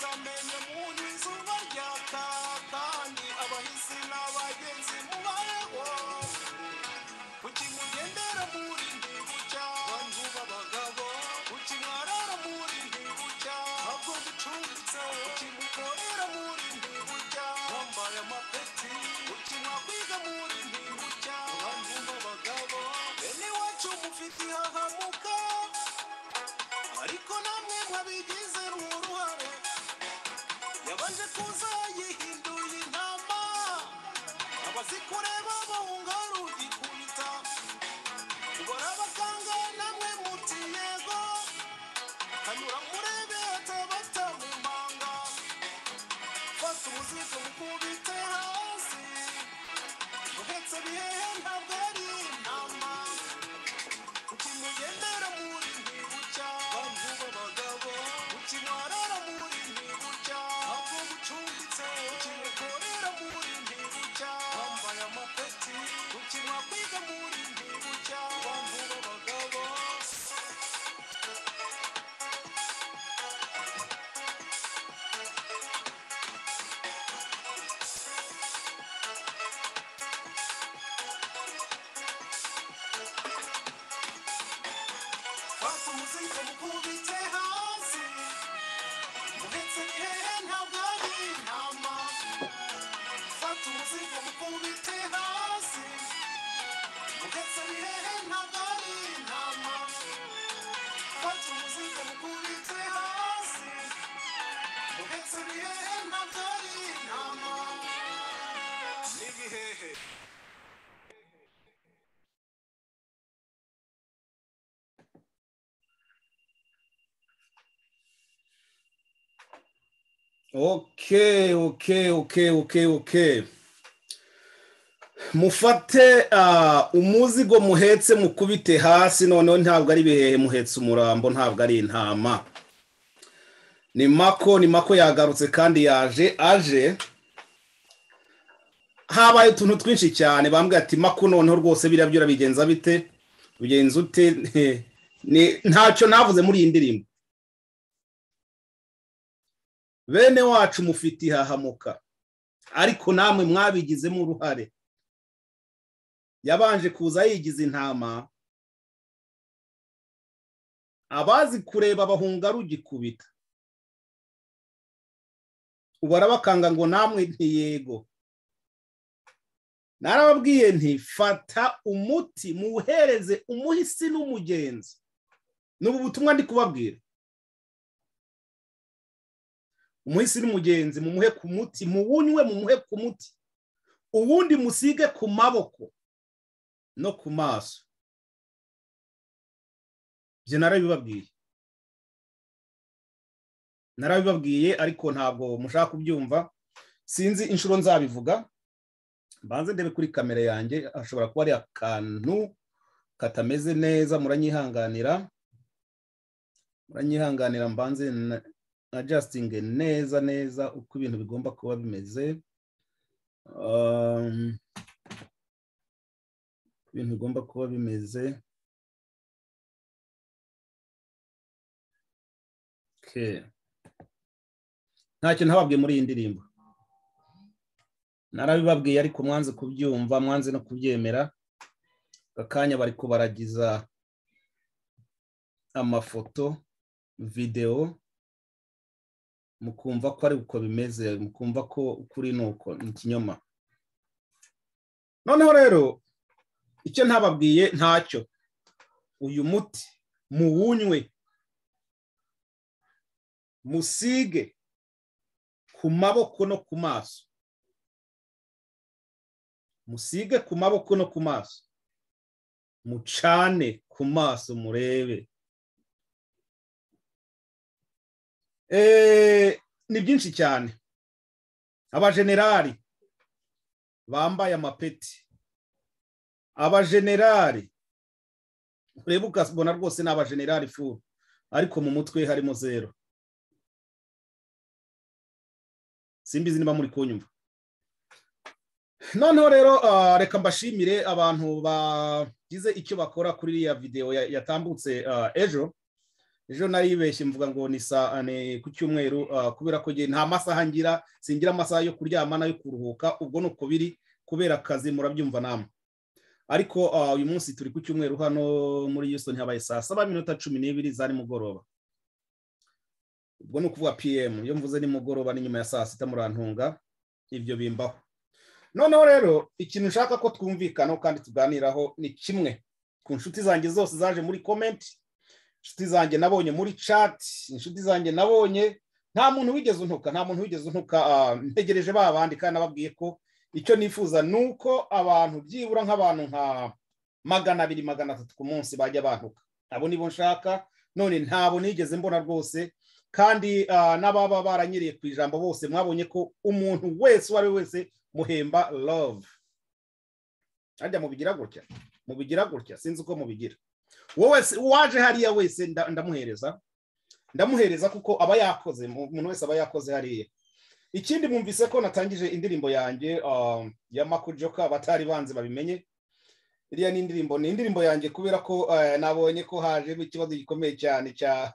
bamenye mu n'izuba ryatatanye abahisi n'abagenzi mubayeho kuki mugendera muri ntibu cya bantu b'abagabo kuki mwarara muri ntibu cya ntabwo ducumbitse kuki mukorera muri ntibu cya mwambaye amapeti kuki mwakwiga muri ntibu cya bantu b'abagabo bene iwacu mufite ihahamuka ariko namwe mwabigize uruhare yabanje kuza yihinduye intama abazikureba bahunga rugikubita ubara abaganga namwe muti yego kanyura murebe atabata mu mpanga fata umuzigo mukubite hasi uhetse bihehe ntabwo ari intama ukimugendera muri ntibucya bantu b'abagabo ukimarara muri ntibucya ntabwo gucumbitse ukimukorera muri ntibucya wambaye amapeti ukimakwiga muri ntibucya bantu b'abagabo fata umuzingo mukubite hasi uhetse ibihehe ntabwo ari intama fata umuzingo mukubite hasi uhetse ibihehe ntabwo ari intama fata umuzingo mukubite hasi uhetse ibihehe ntabwo ari intama n'ibihehe Okay, okay, okay, okay, okay. Mufate ah, umuzigo muhetse mukubite hasi noneho ntabwo ari ibihehe muhetse umurambo ntabwo ari intama. Ni mako ni mako yagarutse kandi yaje aje habaye utuntu twinshi cyane bambwira ati mako noneho rwose biriya byo urabigenza bite ubigenza ute Ni- ntacyo navuze muri iyi ndirimbo bene wacu mufite ihahamuka ariko namwe mwabigizemo uruhare yabanje kuza yigiza intama abazi kureba bahunga rugikubita ubu arabakanga ngo namwe ntiyego narababwiye nti fata umuti muwuhereze umuhisi n'umugenzi ni ubu butumwa ndi kubabwira umuhisi n'umugenzi mumuhe ku muti muwunywe mumuhe ku muti uwundi musige ku maboko no ku maso ibyo narabibabwiye narabibabwiye ariko ntabwo mushaka kubyumva sinzi inshuro nzabivuga mbanze ndebe kuri kamera yanjye hashobora kuba ari akantu katameze neza muranyihanganira muranyihanganira mbanze na- adjusting neza neza uko ibintu bigomba kuba bimeze Um, uko ibintu bigomba kuba bimeze Okay. ntacyo ntababwiye muri iyi ndirimbo narabibabwiye ariko mwanze kubyumva mwanze no kubyemera aka kanya bari kubaragiza amafoto videwo mukumva ko ari uko bimeze mukumva ko ukuri ni uko ni ikinyoma noneho rero icyo ntababwiye ntacyo uyu muti muwunywe musige ku maboko no ku maso musige ku maboko no ku maso mucane ku maso murebe Eh, ni byinshi cyane abajenerali bambaye amapeti abajenerali ureba ukabona rwose ni abajenerali furu ariko mu mutwe harimo zero simbizi niba muri kunyumva noneho rero ah, reka mbashimire abantu bagize icyo bakora kuri iriya videwo ya- yatambutse ah, ejo ejo naribeshye mvuga ngo ni saa ni ku cyumweru ah, kubera ko nge- nta masaha ngira singira amasaha yo kuryama n'ayo kuruhuka ubwo ni uko biri kubera akazi murabyumva namwe ariko ah, uyu munsi turi ku cyumweru hano muri Houston habaye saa saba minota cumi n'ibiri za nimugoroba ubwo ni ukuvuga pm iyo mvuze nimugoroba ni nyuma ya saa sita murantunga ibyo bimbaho noneho rero ikintu nshaka ko twumvikanaho kandi tuganiraho ni kimwe ku nshuti zanjye zose zaje muri komenti inshuti zanjye nabonye muri cati inshuti zanjye nabonye nta muntu wigeze untuka nta muntu wigeze untuka ah, ntegereje ba bandi kandi nababwiye ko icyo nifuza ni uko abantu byibura nk'abantu nka magana abiri magana atatu ku munsi bajya bantuka abo nibo nshaka none ntabo nigeze mbona rwose kandi ah, n'ababa baranyereye ku ijambo bose mwabonye ko umuntu wese uwo ari we wese muhemba love harya mubigira gutya mubigira gutya sinzi uko mubigira wowe se- uwaje hariya wese nda- ndamuhereza ndamuhereza kuko aba yakoze mu- umuntu wese aba yakoze hariya ikindi mwumvise ko natangije indirimbo yanjye um, ya makujoka abatari banzi babimenye iriya ni indirimbo ni indirimbo yanjye kubera ko eh, nabonye ko hajemo ikibazo gikomeye cyane cya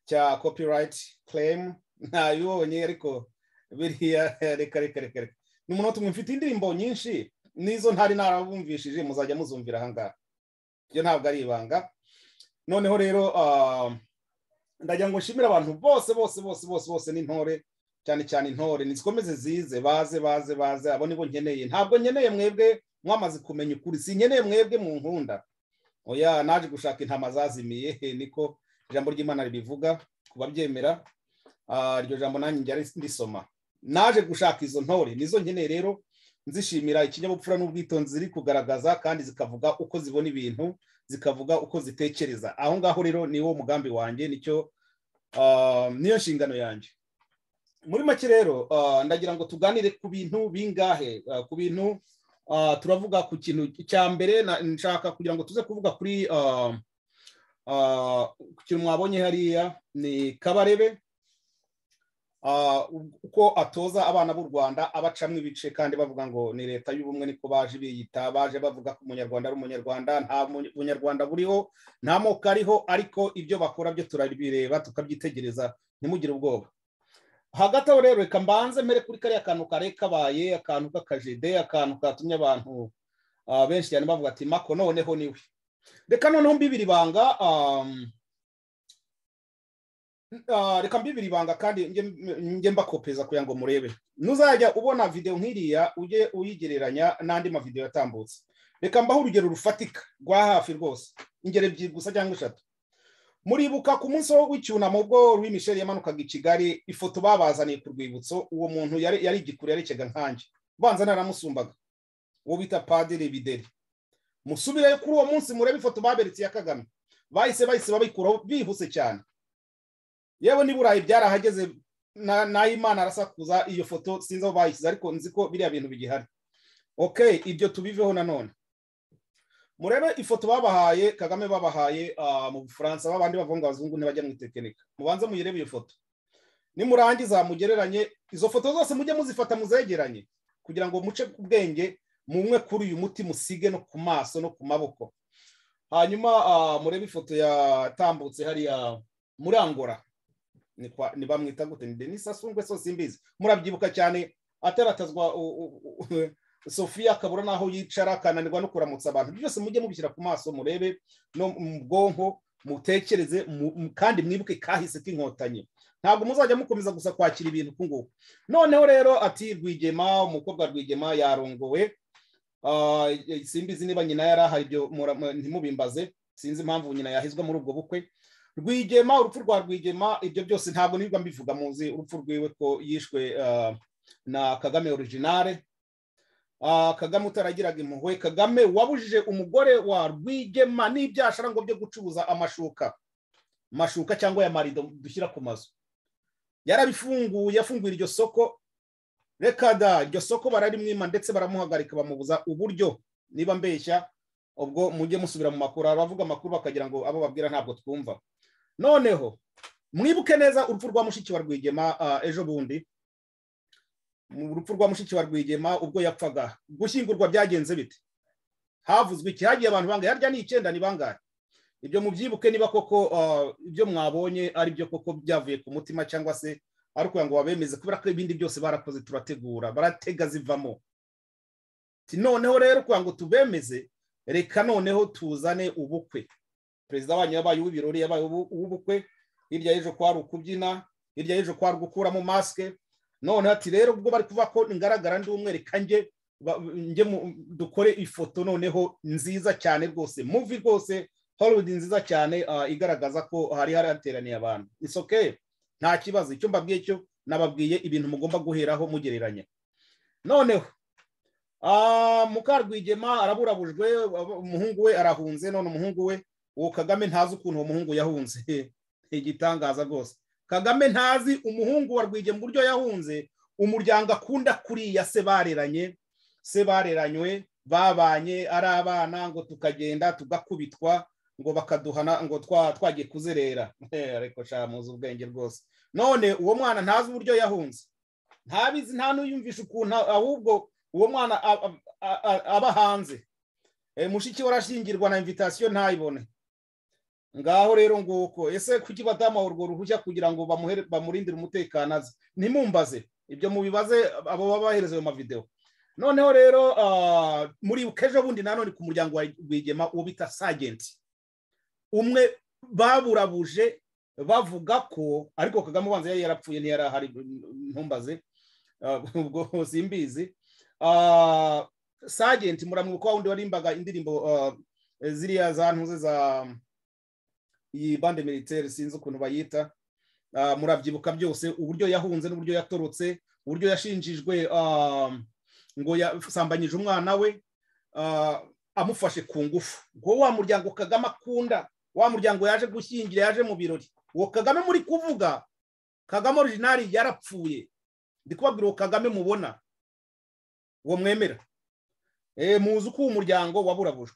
cya copyright claim ntabibonye ariko biriya reka reka reka reka ni umunota umwe mfite indirimbo nyinshi n'izo ntari narabumvishije muzajya muzumvira ahangaha ibyo ntabwo ari ibanga noneho rero ah, ndagira ngo nshimire abantu bose bose bose bose bose n'intore cyane cyane intore nizikomeze zize baze baze baze abo nibo nkeneye ntabwo nkeneye mwebwe mwamaze kumenya ukuri sinkeneye mwebwe mu nkunda oya naje gushaka intama zazimiye niko ijambo ry'imana ribivuga ku babyemera ah, iryo jambo nanjye njya ndisoma naje gushaka izo ntore nizo nkeneye rero nzishimira ikinyabupfura n'ubwitonzi ziri kugaragaza kandi zikavuga uko zibona ibintu zikavuga uko zitekereza aho ngaho rero ni wo mugambi wanjye nicyo ah, niyo nshingano yanjye muri make rero ah, ndagira ngo tuganire ku bintu bingahe ah, ku bintu ah, turavuga ku kintu cya mbere na- nshaka kugira ngo tuze kuvuga kuri ah, ah, ku kintu mwabonye hariya ni kabarebe ah, uko atoza abana b'u rwanda abacamo ibice kandi bavuga ngo ni leta y'ubumwe niko baje biyita baje bavuga ko umunyarwanda ari umunyarwanda nta mu- bunyarwanda buriho nta moko ariho ariko ibyo bakora byo turabireba tukabyitegereza ntimugire ubwoba hagati aho rero reka mbanze mpere kuri kariya kantu kare kabaye akantu k'akajede akantu katumye abantu ah, benshi cyane bavuga ati mako noneho niwe reka noneho mbibiri banga ah, Ah, reka mbibiri ibanga kandi nge- nge mbakopeza kugira ngo murebe nuzajya ubona videwo nk'iriya ujye uyigereranya n'andi mavidewo yatambutse reka mbaho urugero rufatika rwa hafi rwose ingero ebyiri gusa cyangwa eshatu muribuka ku munsi wo w'icyunamo ubwo Louis Michel yamanukaga i kigali ifoto babazaniye ku rwibutso uwo muntu yari yari igikuru yarekega nkanjye ubanza naramusumbaga uwo bita padiri bideri musubireyo kuri uwo munsi murebe ifoto baberetse ya kagame bahise bahise babikuraho bihuse cyane yewe niba burayi byarahageze na- nahimana arasakuza iyo foto sinzi aho bayishyize ariko nzi ko biriya bintu bigihari ok ibyo tubiveho nanone murebe ifoto babahaye kagame babahaye ah, mu bufaransa babandi bavuga ngo abazungu ntibajya mwitekinika mubanze muyirebe iyo foto nimurangiza mugereranye izo foto zose mujye muzifata muzegeranye kugira ngo muce ku bwenge munywe kuri uyu muti musige no ku maso no ku maboko hanyuma ah, murebe ifoto yatambutse hariya muri angora ni kwa- ni bamwita gute ni denis asungwe so simbizi murabyibuka cyane ataratazwa u- u- u- sofiya akabura n'aho yicara akananirwa no kuramutsa abantu byose mujye mubishyira ku maso murebe no mu bwonko mutekereze mu- mu- kandi mwibuke kahise k'inkotanyi ntabwo muzajya mukomeza gusa kwakira ibintu kunguku noneho rero ati rwigema umukobwa rwigema yarongowe Ah, simbizi niba nyina yari ahari ibyo mura- mu- ntimubimbaze sinzi impamvu nyina yahizwa muri ubwo bukwe rwigema urupfu rwa rwigema ibyo byose ntabwo nirirwa mbivuga muzi urupfu rwiwe ko yishwe ah, na kagame originale Ah, kagame utaragiraga impuhwe kagame wabujije umugore wa rwigema n'ibyashara ngo byo gucuruza amashuka mashuka cyangwa ya marido dushyira ku mazu yarabifunguye afunguye iryo soko reka da iryo soko bararimwima ndetse baramuhagarika bamubuza uburyo niba mbeshya ubwo mujye musubira mu makuru abavuga amakuru bakagira ngo abo babwira ntabwo twumva noneho mwibuke neza urupfu rwa mushiki wa rwigema ah, ejo bundi mu rupfu rwa mushiki wa rwigema ubwo yapfaga gushyingurwa byagenze bite havuzwe iki hagiye abantu bangahe harya ni icyenda ni bangahe ibyo mubyibuke niba koko ah, ibyo mwabonye ari byo koko byavuye ku mutima cyangwa se ari ukugira ngo babemeze kubera ko ibindi byose barakoze turategura baratega zivamo Ati, noneho rero kugira ngo tubemeze reka noneho tuzane ubukwe perezida wanyu yabaye uw'ibirori yabaye ubu- uw'ubukwe hirya y'ejo kwa ari ukubyina hirya y'ejo kwa ari gukuramo masike noneho ati rero ubwo bari kuvuga ko ngaragara ndi umwe reka njye ba- njye mu- dukore ifoto noneho nziza cyane rwose muvi rwose hollywood nziza cyane ah, igaragaza ko hari hari hateraniye abantu isoke nta kibazo icyo mbabwiye cyo nababwiye ibintu mugomba guheraho mugereranya noneho ah, mukarwigema araburabujwe abo- umuhungu we arahunze none umuhungu we uwo kagame ntazi ukuntu uwo muhungu yahunze Ni igitangaza rwose kagame ntazi umuhungu wa rwigema uburyo yahunze umuryango akunda kuriya se bareranye se bareranywe babanye ari abana ngo tukagenda tugakubitwa ngo bakaduhana ngo twa twagiye kuzerera Eh, ariko sha muzi ubwenge rwose none uwo mwana ntazi uburyo yahunze ntabizi nta n'uyumvisha ukuntu ahubwo uwo mwana a- a- a- a- aba hanze Eh, mushiki we arashingirwa na invitasiyo ntayibone ngaho rero nguko ese kuki badamuha urwo ruhushya kugira ngo bamuhere- bamurindire umutekano aze ntimumbaze ibyo mubibaze abo baba bahereza ayo mavidewo noneho rero ah, muri kejo bundi nanone ku muryango wa rwigema uwo bita sajenti umwe baburabuje bavuga ko ariko kagame ubanza yari yarapfuye ntiyari ahari ntumbaze ah, ubwo simbizi Ah, sajenti muramwibuka wa wundi warimbaga indirimbo ah, ziriya za ntuze za iyi bande militaire sinzi ukuntu bayita Ah, murabyibuka byose uburyo yahunze n'uburyo yatorotse uburyo yashinjijwe ah, ngo yasambanyije umwana we ah, amufashe ku ngufu ngo wa muryango kagame akunda wa muryango yaje gushyingira yaje mu birori uwo kagame muri kuvuga kagame orijinari yarapfuye ndi kubabwira uwo kagame mubona uwo mwemera Eh, muzi uko uwo muryango waburabujwe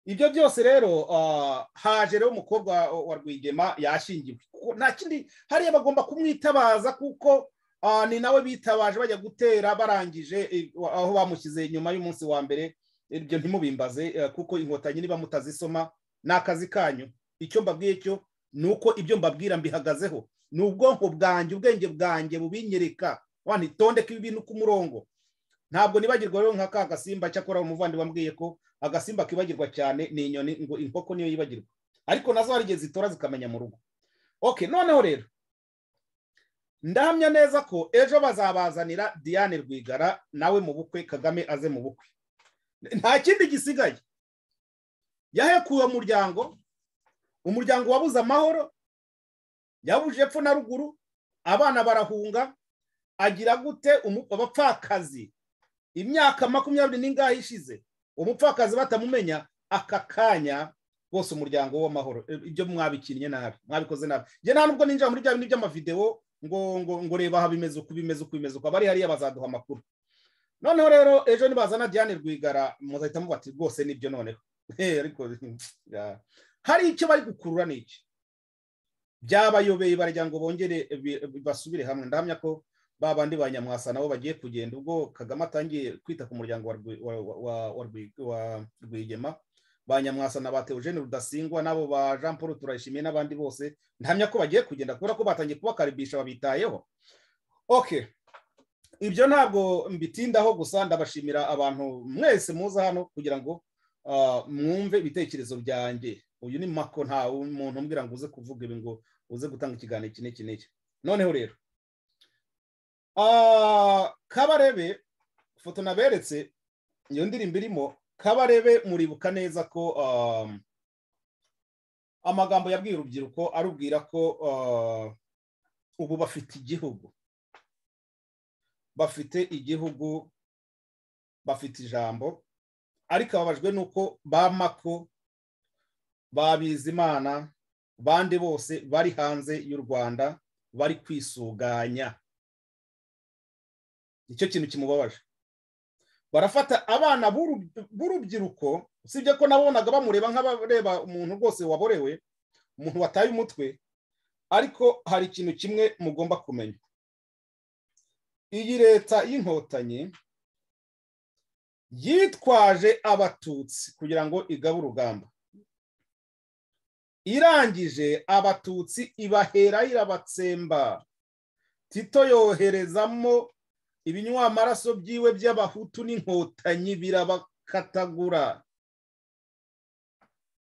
ibyo byose rero ah, haje rero umukobwa wa rwigema yashingiwe Kuko nta kindi hariya bagomba kumwitabaza kuko Ah, ni nawe bitabaje bajya gutera barangije eh, wa- aho bamushyize nyuma y'umunsi wa mbere ibyo ntimubimbaze eh, kuko inkotanyi niba mutazisoma ni akazi kanyu icyo mbabwiye cyo ni uko ibyo mbabwira mbihagazeho ni ubwonko bwanjye ubwenge bwanjye bubinyereka wanitondeka ibi bintu ku murongo ntabwo nibagirwa rero nka ka gasimba cyakora umuvandimwe wambwiye ko agasimba kibagirwa cyane ni inyoni ngo inkoko niyo yibagirwa ariko nazo hari igihe zitora zikamenya mu rugo okay noneho rero ndahamya neza ko ejo bazabazanira diane rwigara nawe mu bukwe kagame aze mu bukwe nta kindi gisigaye yahekuye umuryango umuryango wabuze amahoro yabuje epfo na ruguru abana barahunga agira gute umu- abapfakazi imyaka makumyabiri n'ingahe ishize umupfakazi batamumenya aka kanya rwose umuryango w'amahoro E, ibyo mwabikinnye nabi mwabikoze nabi njye nta nubwo ninjira muri bya bintu by'amavidewo ngo ngo ngo reba aha bimeze uku bimeze uku bimeze uku abari hariya bazaduha amakuru noneho rero ejo nibazana diane rwigara muzahita muba ati rwose nibyo noneho Eh, ariko ya. hari icyo bari gukurura n'iki byabayobeye baragira ngo bongere bi- bi- basubire hamwe ndahamya ko ba bandi ba nyamwasa nabo bagiye kugenda ubwo kagame atangiye kwita ku muryango wa Rwi- wa- wa- wa- wa Rwi- wa rwigema ba nyamwasa na ba teogene rudasingwa n'abo ba jean paul turayishimiye n'abandi bose ntamya ko bagiye kugenda kubera ko batangiye kubakaribisha babitayeho okay ibyo ntabwo mbitindaho gusa ndabashimira abantu mwese muza hano kugira ngo ah, mwumve ibitekerezo byanjye uyu ni mako nta muntu umbwira ngo uze kuvuga ibi ngo uze gutanga ikiganiro iki n'iki n'iki noneho rero ah, kabarebe ifoto naberetse iyo ndirimbo irimo kabarebe muribuka neza ko ah, amagambo yabwiye urubyiruko arubwira ko ah, ubu bafite igihugu bafite igihugu bafite ijambo ariko ababajwe n'uko ba mako ba bizimana bandi bose bari hanze y'u rwanda bari kwisuganya nicyo kintu kimubabaje barafata abana b'uru- b'urubyiruko usibye ko nabonaga bamureba nk'abareba umuntu rwose waborewe umuntu wataye umutwe ariko hari ikintu kimwe mugomba kumenya iyi leta y'inkotanyi yitwaje abatutsi kugira ngo igabe urugamba irangije abatutsi ibahera irabatsemba tito yoherezamo ibinywamaraso byiwe by'abahutu n'inkotanyi birabakatagura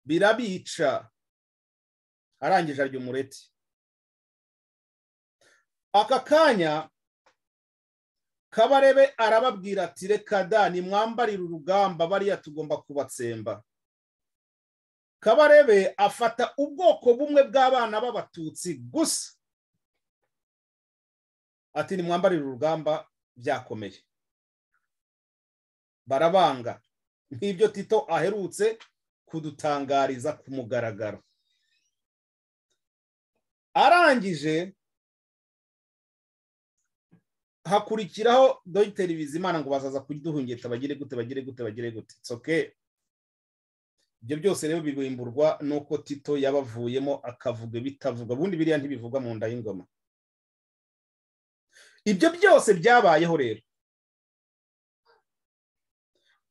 birabica arangije arya umureti aka kanya kabarebe arababwira ati reka da nimwambarire urugamba bariya tugomba kubatsemba kabarebe afata ubwoko bumwe bw'abana b'abatutsi gusa ati nimwambarire urugamba byakomeye barabanga nk'ibyo tito aherutse kudutangariza ku mugaragaro arangije hakurikiraho dogiteri bizimana ngo bazaza kuduhungeta bagire gute bagire gute bagire gute itsoke ibyo byose rero birimburwa n'uko tito yabavuyemo akavuga bitavuga ubundi biriya ntibivugwa mu nda y'ingoma ibyo byose byabayeho rero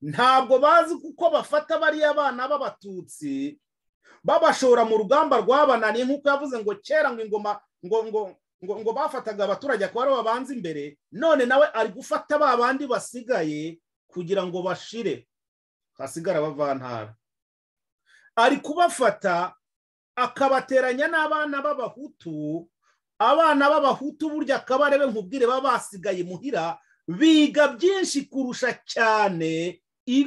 ntabwo bazi kuko bafata bariya bana b'abatutsi babashora mu rugamba rwabananiye nk'uko yavuze ngo kera ngo ingoma ngo ngo ngo ngo bafataga abaturage akaba aribo babanza imbere none nawe ari gufata ba bandi basigaye kugira ngo bashire hasigara abavantara ari kubafata akabateranya n'abana b'abahutu abana b'abahutu burya akabarebe nkubwire baba basigaye muhira biga byinshi kurusha cyane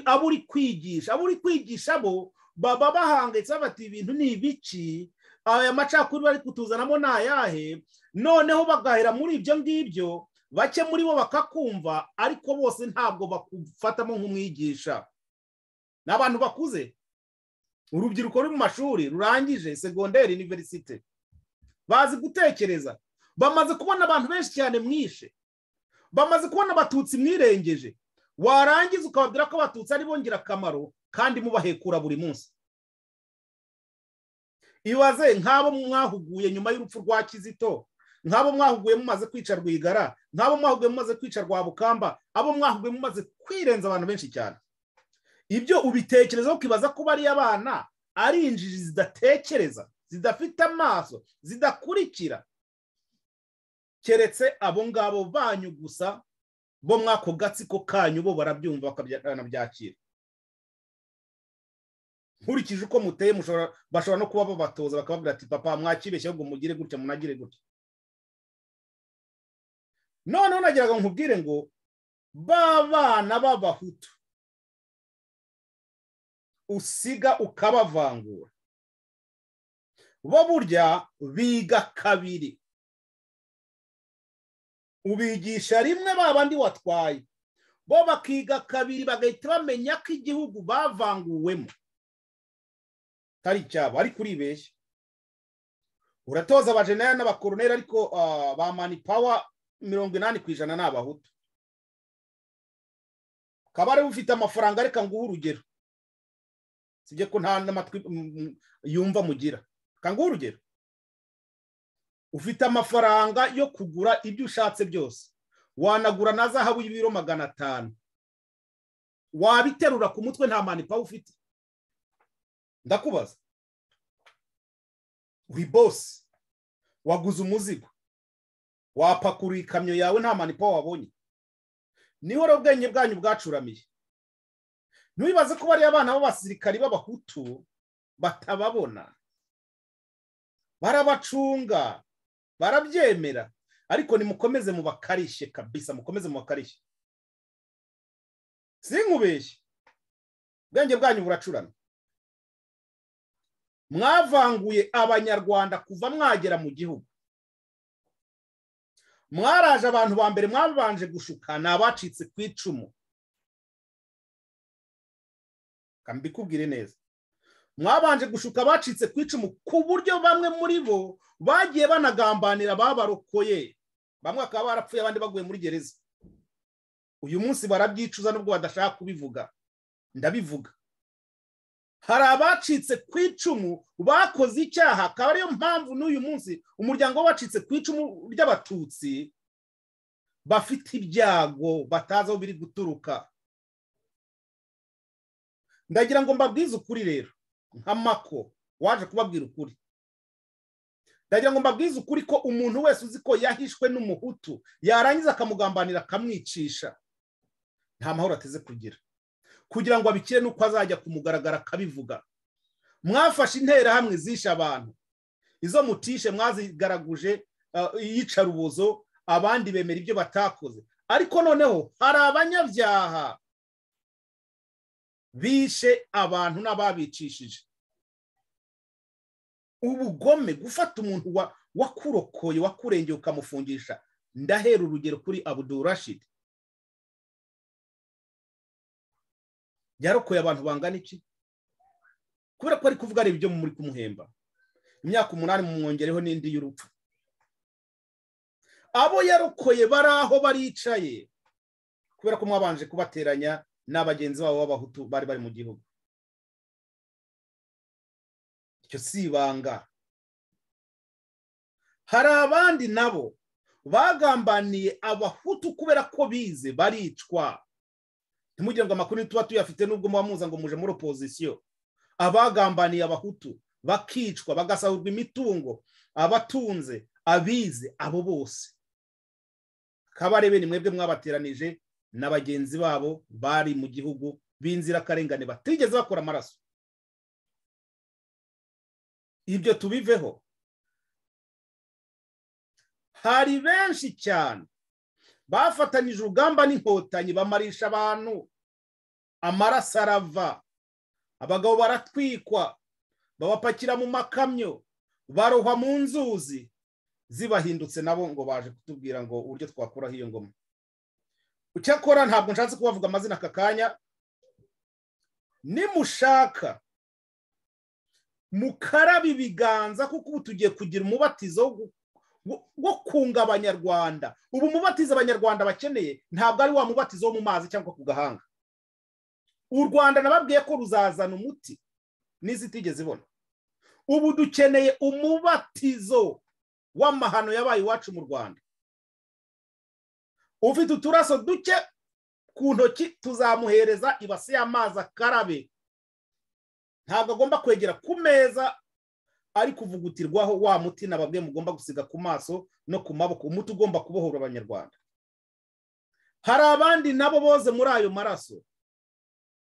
abo uri kwigisha abo uri kwigisha bo baba bahangayitse bati ibintu ni ibiki aya macakuri bari kutuzanamo ni ayahe noneho bagahera muri ibyo ngibyo bake muri bo bakakumva ariko bose ntabwo bakufatamo nk'umwigisha ni abantu bakuze urubyiruko ruri mu mashuri rurangije segonderi iniverisite bazi gutekereza bamaze kubona abantu benshi cyane mwishe bamaze kubona abatutsi mwirengeje warangiza ukababwira ko abatutsi ari bongera akamaro kandi mubahekura buri munsi ibaze nk'abo mwahuguye nyuma y'urupfu rwa kizito nk'abo mwahuguye mumaze kwica rwigara nk'abo mwahuguye mumaze kwica rwa bukamba abo mwahuguye mumaze kwirenza abantu benshi cyane ibyo ubitekerezaho ukibaza ko bariya abana ari injiji zidatekereza zidafite amaso zidakurikira keretse abo ngabo banyu gusa bo muri ako gatsiko kanyu bo barabyumva bakanabyakira nkurikije uko muteye bashobora no kuba babatoza bakababwira ati papa mwakibeshye ahubwo mugire gutya munagire gutya noneho nageraga nkubwire ngo b'abana b'abahutu usiga ukabavangura bo burya biga kabiri ubigisha rimwe babandi watwaye bo bakiga kabiri bagahita bamenya ko igihugu bavanguwemo atari icyabo ariko uribeshya uratoza abajenera n'abakoroneri ariko ba mani pawa mirongo inani ku ijana ni abahutu ukaba ariwe ufite amafaranga reka nguhe urugero sibye ko nta n'amatwi yumva mugira kanguha urugero ufite amafaranga yo kugura ibyo ushatse byose wanagura na zahabu y'ibiro magana atanu wabiterura ku mutwe nta manipa ufite ndakubaza uri bosi waguze umuzigo wapakurura ikamyo yawe nta manipa wabonye niho rero ubwenge bwanyu bwacuramiye ntiwibaze ko bariya abana b'abasirikari b'abahutu batababona barabacunga barabyemera ariko nimukomeze mubakarishe kabisa mukomeze mubakarishe sinkubeshye ubwenge bwanyu buracurana mwavanguye abanyarwanda kuva mwagera mu gihugu mwaraje abantu ba mbere mwabanje gushuka ni abacitse ku icumu mbikubwire neza mwabanje gushuka bacitse ku icumu ku buryo bamwe muri bo bagiye banagambanira babarokoye bamwe bakaba barapfuye abandi baguye muri gereza uyu munsi barabyicuza nubwo badashaka kubivuga ndabivuga hari abacitse ku icumu bakoze icyaha akaba ariyo mpamvu n'uyu munsi umuryango w'abacitse ku icumu ry'abatutsi bafite ibyago batazi aho biri guturuka ndagira ngo mbabwize ukuri rero nk'amako waje kubabwira ukuri ndagira ngo mbabwize ukuri ko umuntu wese uzi ko yahishwe n'umuhutu yarangiza akamugambanira akamwicisha nta mahoro ateze kugira kugira ngo abikire n'uko azajya kumugaragara akabivuga mwafashe interahamwe zishe abantu izo mutishe mwazigaraguje uh, iyicarubozo abandi bemera ibyo batakoze ariko noneho hari abanyabyaha bishe abantu n'ababicishije ubugome gufata umuntu wa- wakurokoye wakurengeye ukamufungisha ndahera urugero kuri abudurashid yarokoye abantu bangana iki kubera ko ari kuvuga areba ibyo muri kumuhemba imyaka umunani mumwongereho n'indi y'urupfu abo yarokoye bari aho baricaye kubera ko mwabanje kubateranya n'abagenzi babo b'abahutu bari bari mu gihugu icyo si ibanga hari abandi nabo bagambaniye abahutu kubera ko bize baricwa ntimugire ngo amakuru tuba tuyafite n'ubwo muba muza ngo muje muri opozisiyo abagambaniye abahutu bakicwa bagasahurwa imitungo abatunze abize abo bose kabarebe ni mwebwe mwabateranije na bagenzi babo bari mu gihugu b'inzirakarengane batigeze bakora amaraso ibyo tubiveho hari benshi cyane bafatanyije urugamba n'inkotanyi bamarisha abantu amaraso arava abagabo baratwikwa babapakira mu makamyo barohwa mu nzuzi zibahindutse nabo ngo baje kutubwira ngo uburyo twakuraho iyo ngoma icyakora ntabwo nshatse kubavuga amazina aka kanya nimushaka mukarabe ibiganza kuko ubu tugiye kugira umubatizo wo gu- wo- wo kunga abanyarwanda ubu umubatizo abanyarwanda bakeneye ntabwo ari wa mubatizo wo mu mazi cyangwa ku gahanga u rwanda nababwiye ko ruzazana umuti n'isi itigeze ibona ubu dukeneye umubatizo w'amahano yabaye iwacu mu rwanda ufite uturaso duke ku ntoki tuzamuhereza ibase y'amazi akarabe ntabwo agomba kwegera ku meza ari kuvugutirwaho wa muti nababwe mugomba gusiga ku maso no ku maboko umuti ugomba kubohora abanyarwanda hari abandi nabo boze muri ayo maraso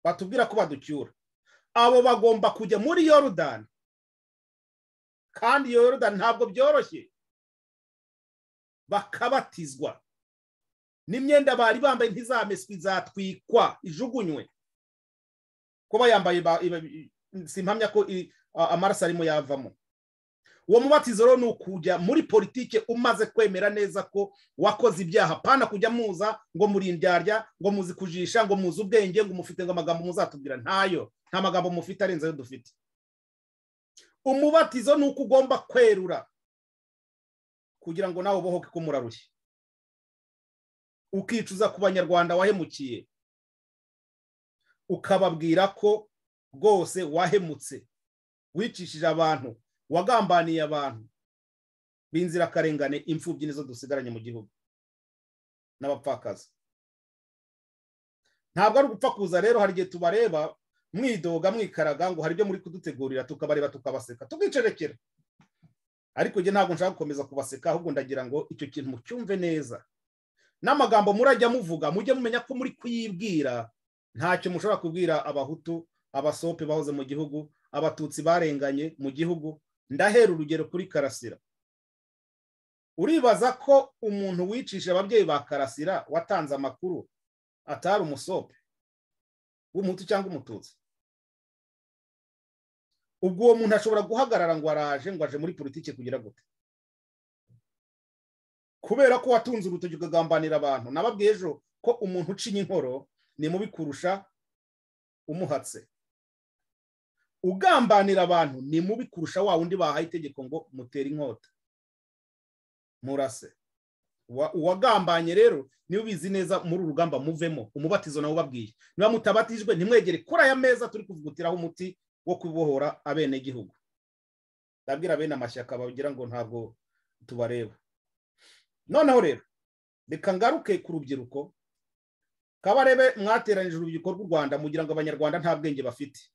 batubwira ko baducyura abo bagomba kujya muri yorudani kandi iyo yorudani ntabwo byoroshye bakabatizwa n'imyenda bari bambaye ntizameswe izatwikwa ijugunywe kuba yambaye ba- iba- simpamya ko i- a- amaraso arimo yavamo uwo mubatizo rero ni ukujya muri politike umaze kwemera neza ko wakoze ibyaha pana kujya muza ngo muri indyarya ngo muzi kujisha ngo muzi ubwenge ngo mufite ngo amagambo muzatubwira ntayo nta magambo mufite arenze ayo dufite umubatizo ni uko ugomba kwerura kugira ngo nawe ubohoke ko murarushye ukicuza ku banyarwanda wahemukiye ukababwira ko rwose wahemutse wicishije abantu wagambaniye abantu b'inzirakarengane imfubyi nizo dusigaranye mu gihugu n'abapfakazi ntabwo ari ugupfa kuza rero hari igihe tubareba mwidoga mwikaraga ngo hari ibyo muri kudutegurira tukabareba tukabaseka tukicerekera ariko njye ntabwo nshaka gukomeza kubaseka ahubwo ndagira ngo icyo kintu mucyumve neza n'amagambo murajya muvuga mujye mumenya ko muri kuyibwira ntacyo mushobora kubwira abahutu abasope bahoze mu gihugu abatutsi barenganye mu gihugu ndahera urugero kuri karasira uribaza ko umuntu wicisha ababyeyi ba karasira watanze amakuru atari umusope w'umuhutu cyangwa umututsi ubwo uwo muntu ashobora guhagarara ngo araje ngo aje muri politiki kugira gute kubera ko watunze urutoki ukagambanira abantu nababwiye ejo ko umuntu ucinya inkoro ni mubi kurusha umuhatse ugambanira abantu ni mubi kurusha wa wundi bahaye itegeko ngo mutere inkota murase Uwa- uwagambanye rero niwe ubizi neza muri uru rugamba muvemo umubatizo nawe ubabwiye niba mutabatijwe ntimwegere kuri aya meza turi kuvugutiraho umuti wo kubohora abenegihugu ndabwira bene amashyaka bagira ngo ntabwo tubareba noneho rero reka ngaruke ku rubyiruko kabarebe mwateranyije urubyiruko rw'u rwanda mugira ngo abanyarwanda nta bwenge bafite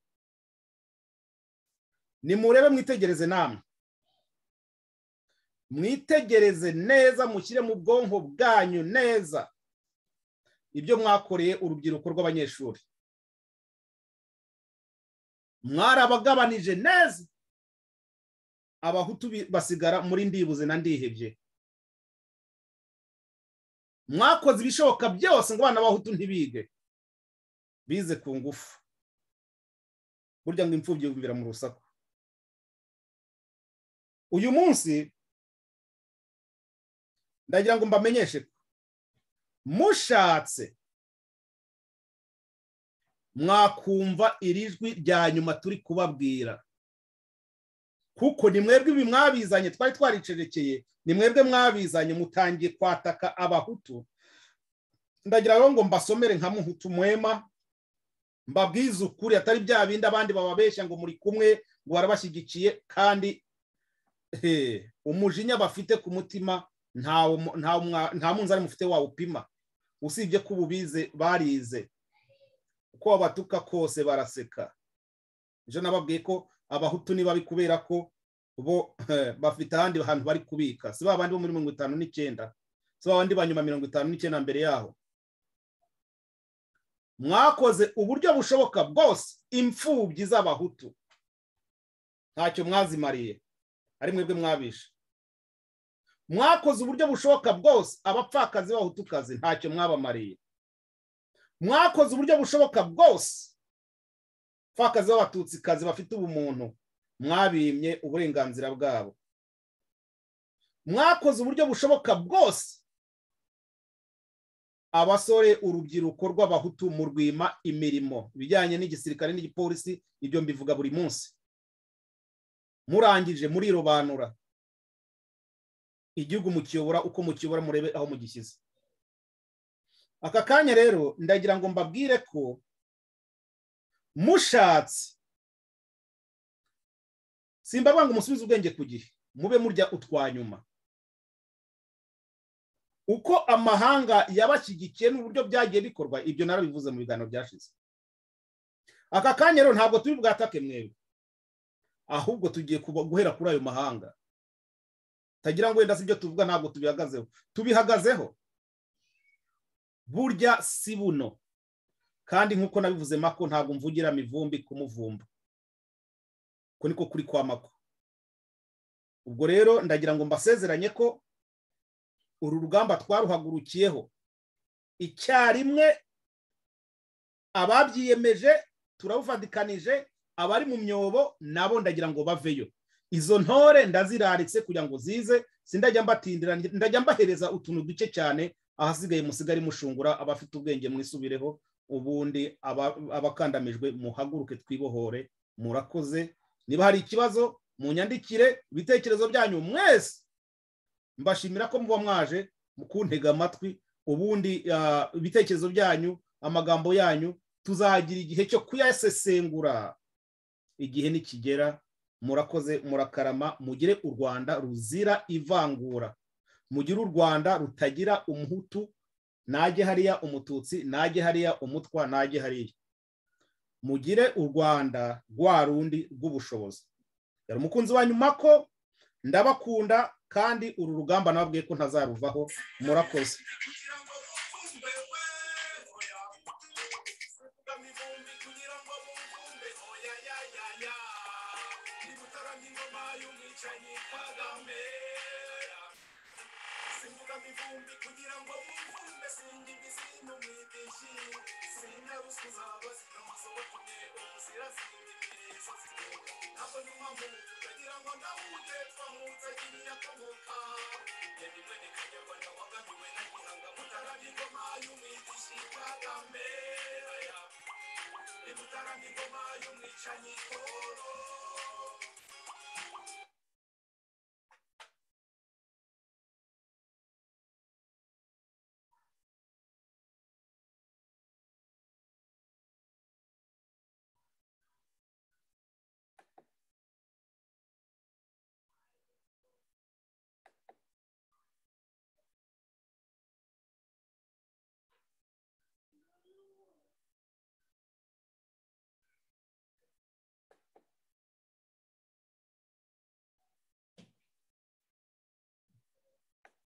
nimurebe mwitegereze namwe mwitegereze neza mushyire mu bwonko bwanyu neza ibyo mwakoreye urubyiruko rw'abanyeshuri mwarabagabanije neza abahutu bi- basigara muri ndibuze na ndihebye mwakoze ibishoboka byose ngo abana b'abahutu ntibige bize ku ngufu burya ngo imfubyi yumvira mu rusaku uyu munsi ndagira ngo mbamenyeshe ko mushatse mwakumva iri jwi rya nyuma turi kubabwira kuko ni mwebwe ibi mwabizanye twari twaricerekeye ni mwebwe mwabizanye mutangiye kwataka abahutu ndagira rero ngo mbasomere nka muhutu mwema mbabwize ukuri atari bya bindi abandi bababeshya ngo muri kumwe ngo barabashyigikiye kandi eh, umujinya bafite ku mutima ntawo mu- ntawo mwa- nta munzani mufite wawupima usibye ko ubu bize barize uko babatuka kose baraseka ejo nababwiye ko abahutu ni babi kubera ko bo bafite ahandi hantu bari kubika si ba bandi bo muri mirongo itanu n'icyenda si ba bandi ba nyuma mirongo itanu n'icyenda mbere yaho mwakoze uburyo bushoboka bwose imfubyi z'abahutu ntacyo mwazimariye ari mwebwe mwabishe mwakoze uburyo bushoboka bwose abapfakazi b'abahutukazi ntacyo mwabamariye mwakoze uburyo bushoboka bwose abapfakazi b'abatutsikazi bafite ubumuntu mwabimye uburenganzira bwabo mwakoze uburyo bushoboka bwose abasore urubyiruko rw'abahutu mu rwima imirimo ibijyanye n'igisirikare n'igipolisi ibyo mbivuga buri munsi murangije murirobanura igihugu mukiyobora uko mukiyobora murebe aho mugishyize aka kanya rero ndagira ngo mbabwire ko mushatse simbabwira ngo musubize ubwenge ku gihe mube murya utwanyuma uko amahanga yabashyigikiye n'uburyo byagiye bikorwa ibyo narabivuze mu biganiro byashize aka kanya rero ntabwo turi bwatake mwebwe ahubwo tugiye kuba- guhera kuri ayo mahanga tagira ngo wenda si ibyo tuvuga ntabwo tubihagazeho tubihagazeho burya si buno kandi nk'uko nabivuze mako ntabwo mvugira mivumbi kumuvumba uko niko kuri kwa mako ubwo rero ndagira ngo mbasezeranye ko uru rugamba twaruhagurukiyeho icyarimwe ababyiyemeje turabufatikanije abari mu myobo nabo ndagira ngo baveyo izo ntore ndaziraritse kugira ngo zize sindajya mbatindira ndajya mbahereza utuntu duke cyane ahasigaye musigare mushungura abafite ubwenge mwisubireho ubundi aba- abakandamijwe muhaguruke twibohore murakoze niba hari ikibazo munyandikire ibitekerezo byanyu mwese mbashimira ko muba mwaje mu kuntega amatwi ubundi ah, ibitekerezo byanyu amagambo yanyu tuzagira igihe cyo kuyasesengura igihe nikigera murakoze murakarama mugire u rwanda ruzira ivangura mugire u rwanda rutagira umuhutu najye hariya umututsi najye hariya umutwa najye hariya mugire u rwanda rwa rundi rw'ubushobozi yari umukunzi wanyu mako ndabakunda kandi uru rugamba nababwiye ko ntazaruvaho murakoze Yeah.